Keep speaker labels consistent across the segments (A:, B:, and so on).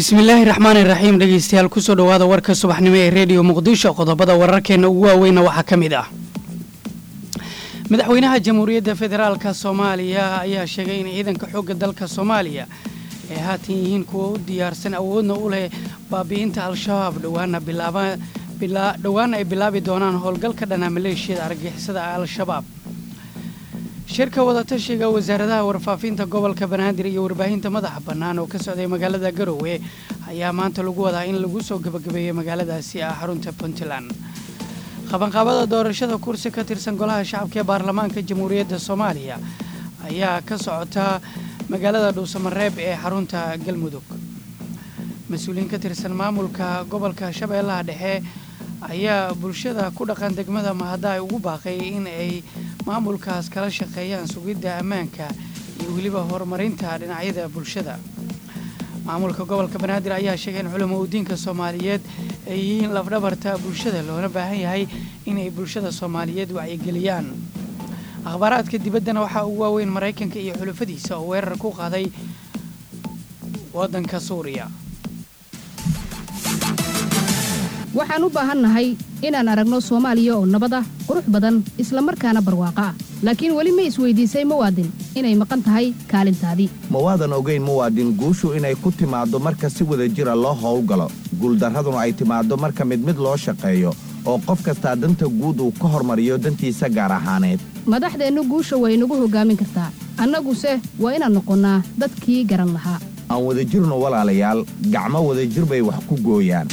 A: bismillaahi raxmaani raxiim dhegeystayaal kusoo dhowaada warka subaxnimo ee rediyo muqdisho qodobada wararkeena ugu waaweyna waxaa ka mid ah madaxweynaha jamhuuriyadda federaalka soomaaliya ayaa sheegay in ciidanka xoogga dalka soomaaliya ay haatan yihiin kuwa u diyaarsan awoodna u leh baabi'inta al-shabaab dhowaan ay bilaabi doonaan howlgalka dhana maleeshiyada argixisada al-shabaab shirka wadatashiga wasaaradaha warfaafinta gobolka banaadir iyo warbaahinta madaxa bannaan oo ka socday magaalada garowe ayaa maanta lagu wadaa in lagu soo gabagabeeyey magaaladaasi ah xarunta puntland qabanqaabada doorashada kursi ka tirsan golaha shacabka ee baarlamaanka jamhuuriyadda soomaaliya ayaa ka socota magaalada dhuusamareeb ee xarunta galmudug mas-uuliyiin ka tirsan maamulka gobolka shabeellaha dhexe ayaa bulshada ku dhaqan degmada mahadaay ugu baaqay in ay maamulkaas kala shaqeeyaan sugidda ammaanka iyo weliba horumarinta dhinacyada bulshada maamulka gobolka banaadir ayaa sheegay in culamo udiinka soomaaliyeed ay yihiin lafdhabarta bulshada loona baahan yahay inay bulshada soomaaliyeed wacyigeliyaan akhbaaraadka dibaddana waxaa ugu waaweyn maraykanka iyo xulufadiisa oo weerar ku qaaday waddanka suuriya
B: waxaan u baahannahay inaan aragno soomaaliya oo nabad ah qurux badan isla markaana barwaaqo ah laakiin weli ma isweydiisay muwaadin inay maqan tahay kaalintaadii
C: mawaadan ogayn muwaadin guushu inay ku timaaddo marka si wada jira loo howlgalo guuldarraduna ay timaaddo marka mid mid loo shaqeeyo oo qof kastaa danta guud uu ka hormariyo dantiisa gaar ahaaneed
B: madaxdeennu guusha way nagu hoggaamin kartaa annaguse waa inaan noqonnaa dadkii garan lahaa
C: aan wadajirno walaalayaal gacmo wadajir bay wax ku gooyaan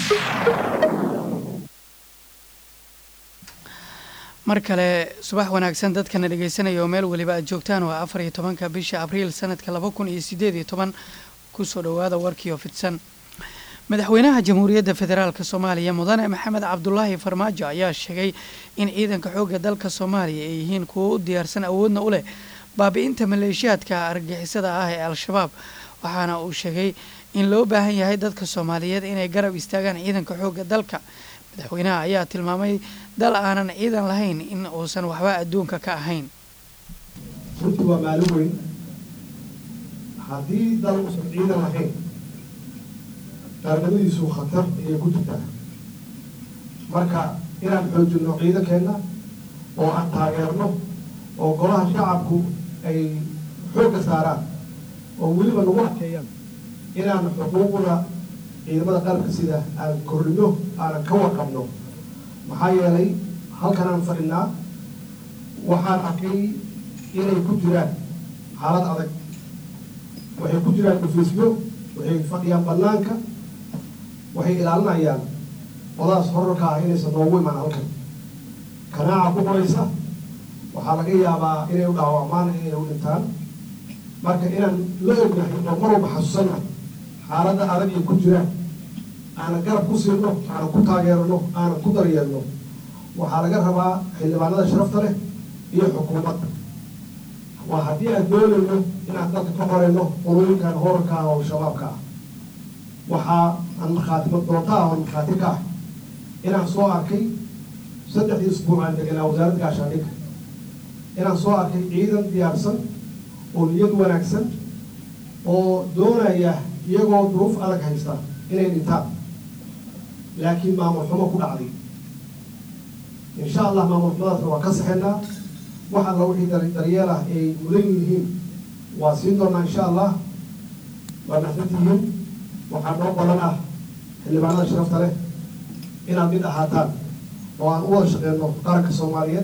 A: mar kale subax wanaagsan dadkana dhegaysanaya oo meel weliba aad joogtaan waa afar iyo tobanka bisha abriil sanadka laba kun iyo sideed iyo toban kusoo dhowaada warkiioo fidsan madaxweynaha jamhuuriyadda federaalk soomaaliya mudane maxamed cabdulaahi farmaajo ayaa sheegay in ciidanka xoogga dalka soomaaliya ay yihiin kuwo u diyaarsan awoodna u leh baabi'inta maleeshiyaadka argixisada ah ee al-shabaab waxaana uu sheegay in loo baahan yahay dadka soomaaliyeed inay garab istaagaan ciidanka xoogga dalka madaxweynaha ayaa tilmaamay dal aanan ciidan lahayn in uusan waxba adduunka ka ahayn
D: runtii waa maalin weyn haddii dal uusan ciidan lahayn qaarnimadiisu khatar ayay ku jirtaa marka inaan xoojinno ciidankeenna oo aan taageerno oo golaha shacabku ay xoogga saaraan oo weliba nagu adkeeyaan inaan xuquuqda ciidamada qalabka sida aan korrino aanan ka warqabno maxaa yeelay halkan aan fadhinaa waxaan arkay inay ku jiraan xaalad adag waxay ku jiraan dhufiisyo waxay fadhiyaan bannaanka waxay ilaalinayaan odaas horarka ah inaysan noogu imaan halkan kanaaca ku qoraysa waxaa laga yaabaa inay u dhaawacmaan inay u dhintaan marka inaan la ognahay oo mar walba xasuusannahay xaaladda adag ay ku jiraan aanan garab ku siino aanan ku taageerano aanan ku daryeelno waxaa laga rabaa xildhibaanada sharafta leh iyo xukuumadda waa haddii aan doonayno inaan dalka ka qorayno qolooyinkan horarka ah oo shabaabka ah waxaa aan markhaatimo doonta ah oo markhaati ka ah inaan soo arkay saddexdii isbuuc aan deganaa wasaaradda gaashaandhigga inaan soo arkay ciidan diyaarsan oo niyad wanaagsan oo doonaya iyagoo duruuf adag haysta inay dhintaan laakiin maamul xumo ku dhacday insha allah maamul xumadaasna waa ka saxeynaa wax alla wixii daryeel ah ay mudan yihiin waa siin doonaa insha allah waa naxdatihiin waxaa noo badan ah xildhibaanada sharafta leh inaad mid ahaataan oo aan u wada shaqeyno qaranka soomaaliyeed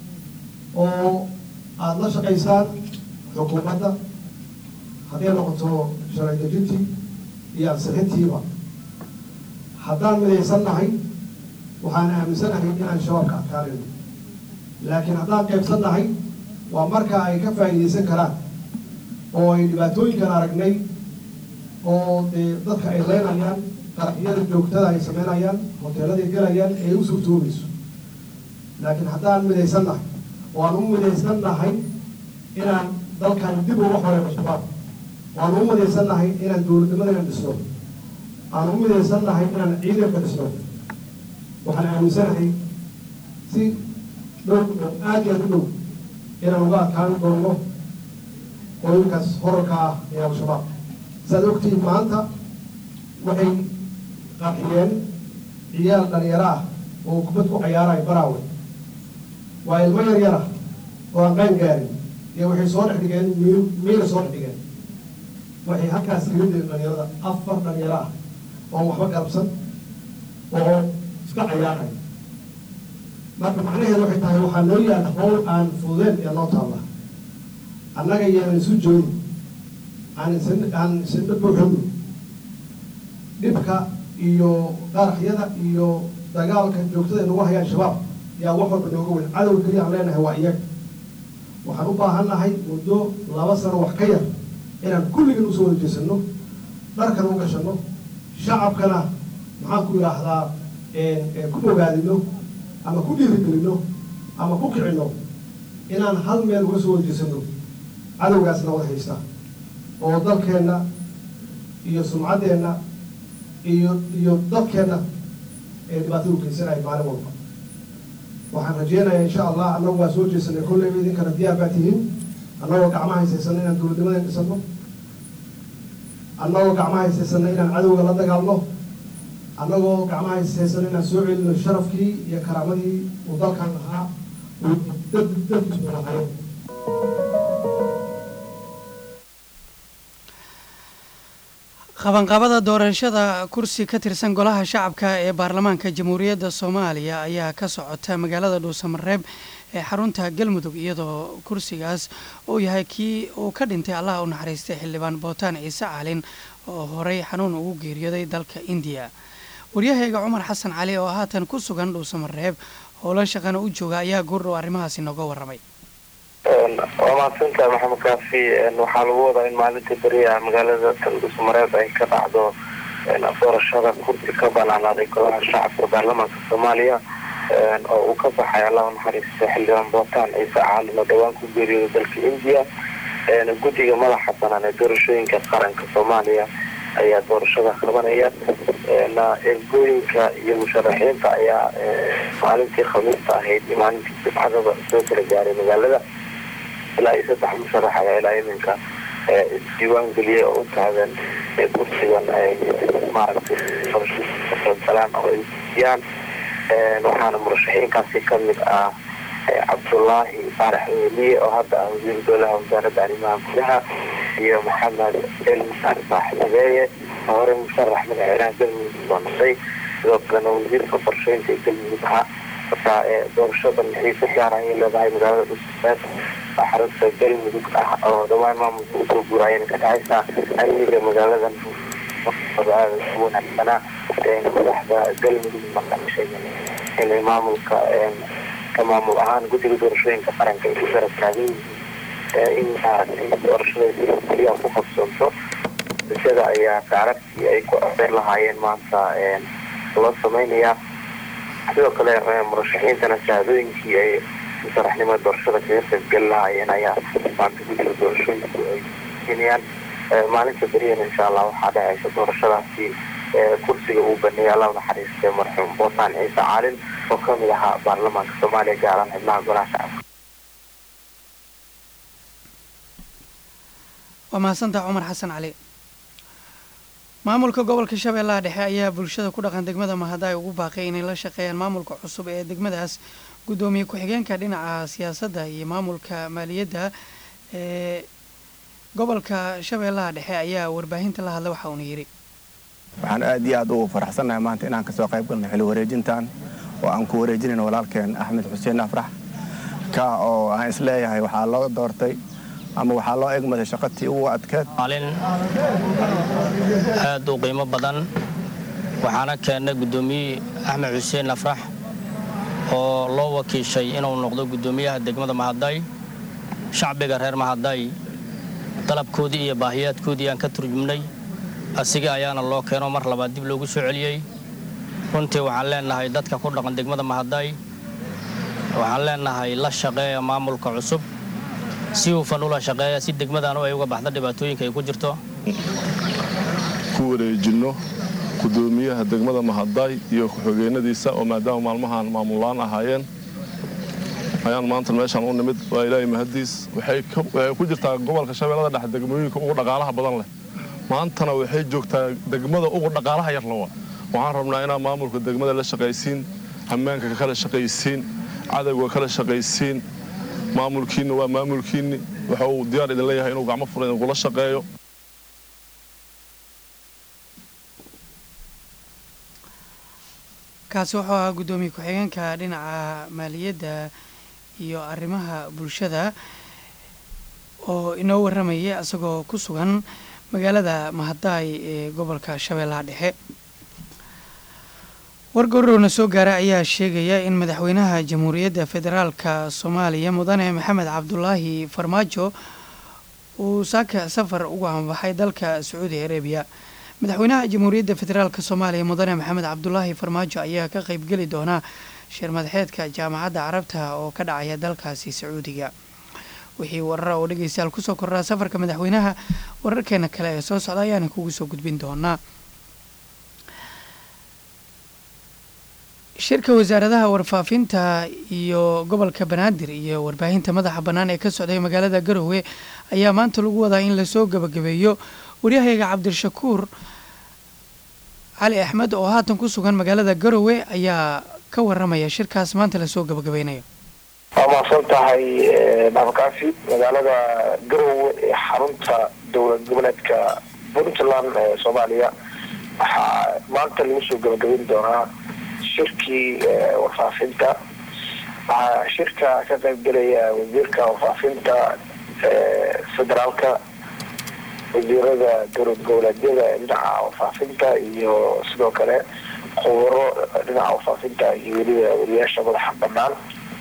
D: oo aada la shaqaysaan xukuumadda hadday noqoto sharci dejintii iyo ansixintiiba haddaan midaysan nahay waxaan aaminsanahay inaan shabaabka adkaanayno laakiin haddaan qaybsan nahay waa markaa ay ka faa'iidaysan karaan oo ay dhibaatooyinkan aragnay oo dee dadka ay leynayaan qaraxyada joogtada ay sameynayaan hoteeladay gelayaan ay u suurtoobayso laakiin haddaan midaysan nahay oo aan u midaysan nahay inaan dalkan dib uga horeyno shabaab waan u midaysan nahay inaan dowladnimada inaan dhisno aan u midaysan nahay inaan ciidanka dhisno waxaan aaminsanahay si dhow oo aad iyo aad u dhow inaan uga adkaan doono qolooyinkaas horarka ah ee al-shabaab saad ogtihiin maanta waxay qarxiyeen ciyaal dhalinyaro ah oo kubad ku cayaarayo baraawe waa ilmo yar yar ah oo aan qaan gaarin iyo waxay soo dhex dhigeen miir miira soo dhex dhigeen waxay halkaas kaga dileen dhalinyarada afar dhalinyaro ah oon waxba garabsan oo iska cayaaraya marka macnaheedu waxay tahay waxaa noo yaala howl aan fududeen ee noo taalla annaga yaanan isu joogin aan isan aan isindha buuxino dhibka iyo qaraxyada iyo dagaalka joogtada ay nagu hayaan shabaab yaa wax walba nooga weyn cadowga keliya aan leenahay waa iyaga waxaan u baahan nahay muddo laba sano wax ka yar inaan kulligan usoo wada jeesano dharkan u gashano shacabkana maxaan ku yidhaahdaa ku bogaadino ama ku dhiirigelino ama ku kicino inaan hal meel uga soo wada jeesano cadowgaasna wada haysta oo dalkeenna iyo sumcaddeenna iyo iyo dadkeenna ee dhibaatada u geysanaya maalin walba waxaan rajeynayaa insha allah annagu waa soo jeesanay kolleyba idinkana diyaar baa tihiin annagoo gacmaha haysaysano inaan dowladnimadan dhisano annagoo gacmaha haysaysano inaan cadowga la dagaalno annagoo gacmaha haysaysano inaan soo celino sharafkii iyo karaamadii uu dalkan lahaa uu dad dadkiisu lahaayeen
A: qabanqabada doorashada kursi ka tirsan golaha shacabka ee baarlamaanka jamhuuriyadda soomaaliya ayaa ka socota magaalada dhuusamareeb ee xarunta galmudug iyadoo kursigaas uu yahay kii uu ka dhintay allaha u naxariistay xildhibaan bootaan ciise caalin oo horey xanuun ugu geeriyooday dalka indiya waryahayga cumar xasan cali oo haatan ku sugan dhuusamareeb howlo shaqana u jooga ayaa goordhow arrimahaasi nooga warramay
E: waa mahadsantahay maxamed kaafi waxaa lagu wadaa in maalinta beriya magaalada taldhusmareeb ay ka dhacdo doorashada kursi ka banaanaaday golaha shacabka baarlamaanka soomaaliya oo uu ka baxay allah u naxariista xildhibaan bootaan ciise caalin oo dhowaan ku geeriyooda dalka indiya guddiga madaxa banaan ee doorashooyinka qaranka soomaaliya ayaa doorashada qabanaya ergooyinka iyo musharaxiinta ayaa maalintii khamiista ahayd iyo maalintii jimcadaba soo kala gaaray magaalada ilaa iyo saddex musharax ayaa ilaa iminka isdiiwaan geliyay oo u taagan kursigan maaragtay doorashadalaan oo ay siiyaan waxaana murashaxiinkaasi kamid ah cabdullaahi faarax weliye oo hadda ah wasiir dowlaha wasaaradda arrimaha gudaha iyo maxamed elmusaar saaxiibeeye oo hore musharax madaxweynaha galmudug soo noqday sidoo kalena wasiirka qorsheynta ee galmudug ahaa marka doorashadan xiise gaar ayay leedahay magaalada dhusumeed oo xarunta galmudug ah oo dhawaan maamulka usoo guuraayana ka dhacaysa amniga magaaladan aada u wanaagsanaa madaxda galmudug maqashay inay maamulka ka maamul ahaan guddiga doorashooyinka qaranka ay ku garab taagan yihiin in doorashada keliya ku qabsoonto bulshada ayaa taaragtii ay ku codeyn lahaayeen maanta loo samaynayaa sidoo kale murashaxiintana shahaadooyinkii ay musharaxnimada doorashada kaga qaybgeli lahaayeen ayaa maanta guddiga doorashooyinku ay siinayaan maalinta beriyana insha allah waxaa dhacaysa doorashadaasi kursiga uu baneeyay allah naxariistay marxuum bootaan ciise caalin oo kamid ahaa baarlamaanka soomaaliya gaaraan xibnaha golaha shacabka
A: waa mahadsantaha cumar xasan cali maamulka gobolka shabeellaha dhexe ayaa bulshada ku dhaqan degmada mahadaay ugu baaqay inay la shaqeeyaan maamulka cusub ee degmadaas guddoomiye ku-xigeenka dhinaca siyaasadda iyo maamulka maaliyadda ee gobolka shabeellaha dhexe ayaa warbaahinta la hadlay waxa uuna yidhi
F: waxaan aad iyo aad ugu faraxsannahay maanta inaan kasoo qayb galno xili wareejintan oo aan ku wareejinayno walaalkeen axmed xuseen afrax ka oo aan isleeyahay waxaa loo doortay ama waxaa loo egmaday shaqatii ugu adkeed
G: maalin aad u qiimo badan waxaana keennay guddoomiye axmed xuseen afrax oo loo wakiishay inuu noqdo guddoomiyaha degmada mahaday shacbiga reer mahaday dalabkoodii iyo baahiyaadkoodii aan ka turjumnay asiga ayaana loo keeno mar labaad dib loogu soo celiyey runtii waxaan leenahay dadka ku dhaqan degmada mahaday waxaan leenahay la shaqeeya maamulka cusub si hufan ula shaqeeya si degmadanu ay uga baxda dhibaatooyinka ay ku jirto
H: ku wareejinno gudoomiyaha degmada mahaday iyo ku-xigeenadiisa oo maadaama maalmahan maamulaan ahaayeen ayaan maanta meeshaan u nimid waa ilaahay mahadiis waxay ku jirtaa gobolka shabeellada dhexe degmooyinka ugu dhaqaalaha badan leh maantana waxay joogtaa degmada ugu dhaqaalaha yar lawa waxaan rabnaa inaad maamulka degmada la shaqaysiin ammaanka kala shaqaysiin cadowga kala shaqaysiin maamulkiinna waa maamulkiinni waxa uu diyaar idin leeyahay inuu gacmo furan idinkula shaqeeyo
A: kaasi wuxuu ahaa guddoomiye ku-xigeenka dhinaca maaliyadda iyo arrimaha bulshada oo inoo warramayay isagoo ku sugan magaalada mahadaay ee gobolka shabeellaha dhexe wargorowna soo gaara ayaa sheegaya in madaxweynaha jamhuuriyadda federaalka soomaaliya mudane maxamed cabdulaahi farmaajo uu saaka safar ugu anbaxay dalka sacuudi arabiya madaxweynaha jamhuuriyadda federaalk soomaaliya mudane maxamed cabdulaahi farmaajo ayaa ka qeybgeli doona shir madaxeedka jaamacadda carabta oo ka dhacaya dalkaasi sacuudiga wixii warara oo dhegeystayaal kusoo kordhaa safarka madaxweynaha wararkeena kale ee soo socda ayaana kugu soo gudbin doonaa shirka wasaaradaha warfaafinta iyo gobolka banaadir iyo warbaahinta madaxa bannaan ee ka socday magaalada garowe ayaa maanta lagu wadaa in lasoo gabagabeeyo waryahayaga cabdishakuur cali axmed oo haatan ku sugan magaalada garowe ayaa ka waramaya shirkaas maanta lasoo gabagabeynayo
E: waa mahadsan tahay dhaafakaafi magaalada garowe ee xarunta dowlad goboleedka puntland ee soomaaliya waxaa maanta lagu soo gabagabeyn doonaa shirkii warfaafinta waxaa shirka ka qayb gelaya wasiirka warfaafinta federaalka wasiirada dowlad goboleedyada dhinaca warfaafinta iyo sidoo kale khubaro dhinaca warfaafinta iyo weliba wariyaasha madaxa banaan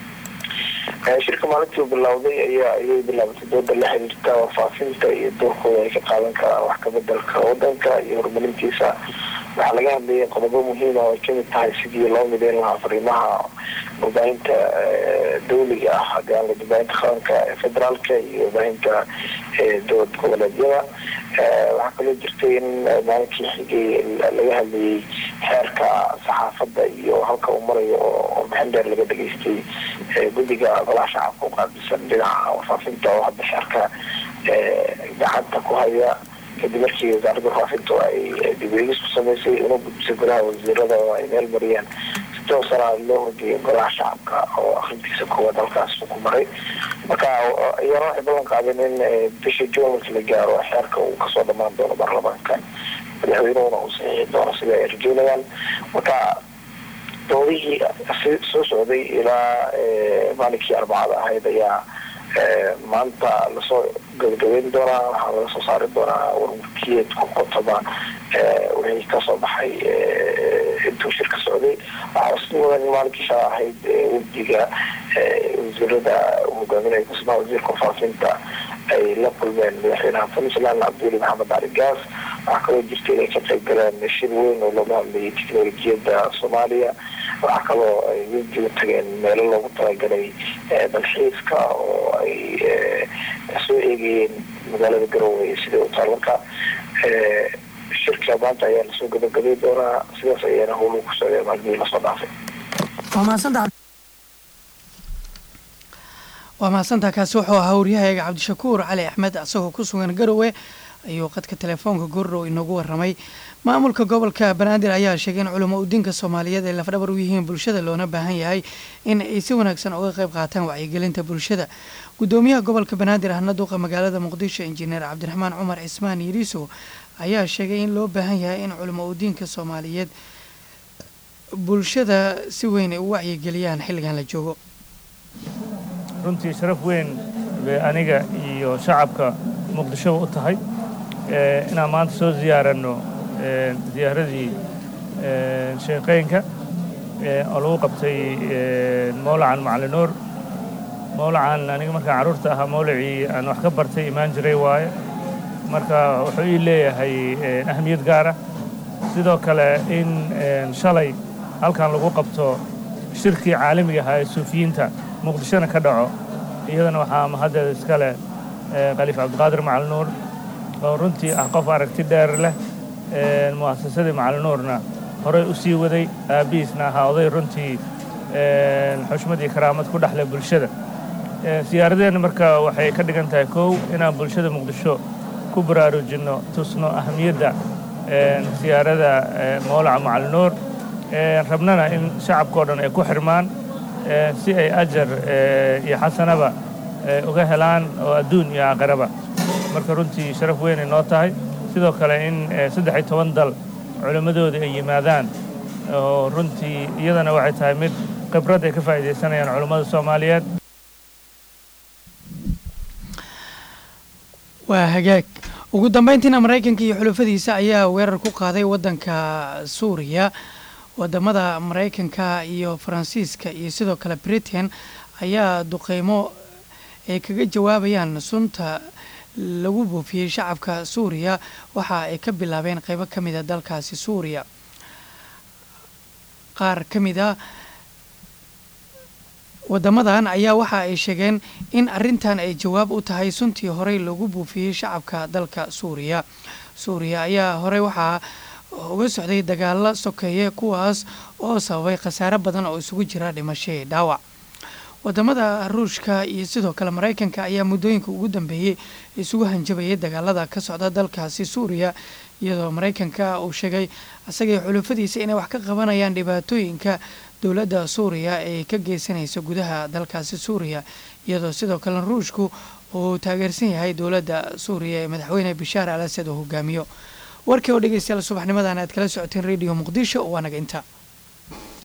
E: shirka maalintii bilowday ayaa ayay bilaabatay dooda la xiriirta warfaafinta iyo doorkooda ay ka qaadan karaan wax kabedelka wadanka iyo horumarintiisa waxaa laga hadlayay qodobo muhiima oo ay kamid tahay sidii loo mideyn lahaa fariimaha warbaahinta dawliga ah hagaan warbaahinta qaranka ee federaalka iyo warbaahinta dowlad goboleedyada waxaa kaloo jirtay in maalinkii xigay laga hadlayay xeerka saxaafadda iyo halka uu marayo oo warbixin dheer laga dhageystay guddiga golaha shacabka u qaabilsan dhinaca warfaafinta oo hadda xeerka gacanta ku haya kadib markii wasaaradda warfaafintu ay dibweegis ku samaysay una gudbisay golaha wasiirada oo ay meel mariyeen si toosana loo hodiyay golaha shacabka oo akrintiisa koowaad halkaas ku maray marka iyana waxay ballan qaadeen in bisha juun markii la gaaro xeerka uu kasoo dhamaan doono baarlamaanka madaxweynuhuna uu saxiixi doono sida ay rajeynayaan marka doodihii soo socday ilaa maalinkii arbacada ahayd ayaa maanta lasoo gabagabeyn doonaa waxaa laga soo saari doonaa warmurkiyeed ku qotoba wixii kasoo baxay intuu shirka socday waxaa si mudan in maalinkii shala ahayd wafdiga wasiirada hogaaminaya kusmaa wasiirka warfaafinta ay la kulmeen madaxweynaha puntland cabdiweli maxamed cali gaas waxaa kaloo jirta inay ka qayb galeen shir weyn oo looga hadlayay teknolojiyadda soomaaliya waxaa kaloo ay wafdigu tageen meelo loogu talagalay dalxiiska oo ay soo eegayeen magaalada garowe iyo sidai u taal marka shirka maanta ayaa lasoo gabagabay doonaa sidaas ayaana howluhu ku socdeen maalmihii lasoo dhaafay
A: waa mahadsantaa kaasi wuxuu ahaa waryahayaga cabdishakuur cali axmed isagoo ku sugan garowe ayuu qadka telefoonka gordhow inoogu waramay maamulka gobolka banaadir ayaa sheegay in culamo udiinka soomaaliyeed ay lafdhabar u yihiin bulshada loona baahan yahay in ay si wanaagsan uga qayb qaataan wacyigelinta bulshada gudoomiyaha gobolka banaadir ahna duuqa magaalada muqdisho injineer cabdiraxmaan cumar cismaan yiriiso ayaa sheegay in loo baahan yahay in culamo udiinka soomaaliyeed bulshada si weyn ay u wacyigeliyaan xilligan la joogo
I: runtii sharaf weyn bay aniga iyo shacabka muqdishoba u tahay inaan maanta soo ziyaaranno ziyaaradii sheeqeynka oo lagu qabtay mawlacan macalinuur mawlacan aniga markaan carruurta ahaa mawlacii aan wax ka bartay imaan jiray waaye marka wuxuu ii leeyahay ahamiyad gaara sidoo kale in shalay halkan lagu qabto shirkii caalamiga ahaa ee suufiyiinta muqdishona ka dhaco iyadana waxaa mahaddeeda iska leh khaliif cabdiqaadir macalinuur oo runtii ah qof aragti dheer leh mu'asasadii macalinuurna horey u sii waday aabbihiisna ahaa oday runtii xushmad iyo karaamad ku dhexleh bulshada siyaaradeenna marka waxay ka dhigan tahay kow inaan bulshada muqdisho ku baraarujinno tusno ahamiyadda siyaarada mowlaca macalinuur rabnana in shacabkao dhan ay ku xirmaan si ay ajar iyo xasanaba uga helaan oo adduun iyo aakhiraba marka runtii sharaf weynay noo tahay sidoo kale in saddex iyo toban dal culimmadooda ay yimaadaan oo runtii iyadana waxay tahay mid khibrad ay ka faa'iidaysanayaan culummada soomaaliyeed
A: waa hagaag ugu dambayntiina maraykanka iyo xulufadiisa ayaa weerar ku qaaday waddanka suuriya wadamada maraykanka iyo faransiiska iyo sidoo kale britain ayaa duqeymo ay kaga jawaabayaan sunta lagu buufiyey shacabka suuriya waxa ay ka bilaabeen qeybo ka mida dalkaasi suuriya qaar ka mid a wadamadan ayaa waxa ay sheegeen in arintan ay jawaab u tahay suntii horey lagu buufiyey shacabka dalka suuriya suuriya ayaa horey waxaa uga socday dagaalo sokeeye kuwaas oo sababay khasaare badan oo isugu jira dhimasho iyo dhaawac wadamada ruushka iyo sidoo kale maraykanka ayaa muddooyinka ugu dambeeyey isugu hanjabayay dagaalada ka socda dalkaasi suuriya iyadoo maraykanka uu sheegay isagay xulufadiisa inay wax ka qabanayaan dhibaatooyinka dowladda suuriya ee ka geysanaysa gudaha dalkaasi suuriya iyadoo sidoo kale ruushku uu taageersan yahay dowladda suuriya ee madaxweyne bashaar al asad uu hogaamiyo warkii oo dhegeystayaal subaxnimadan aad kala socoteen radio muqdisho waa naga inta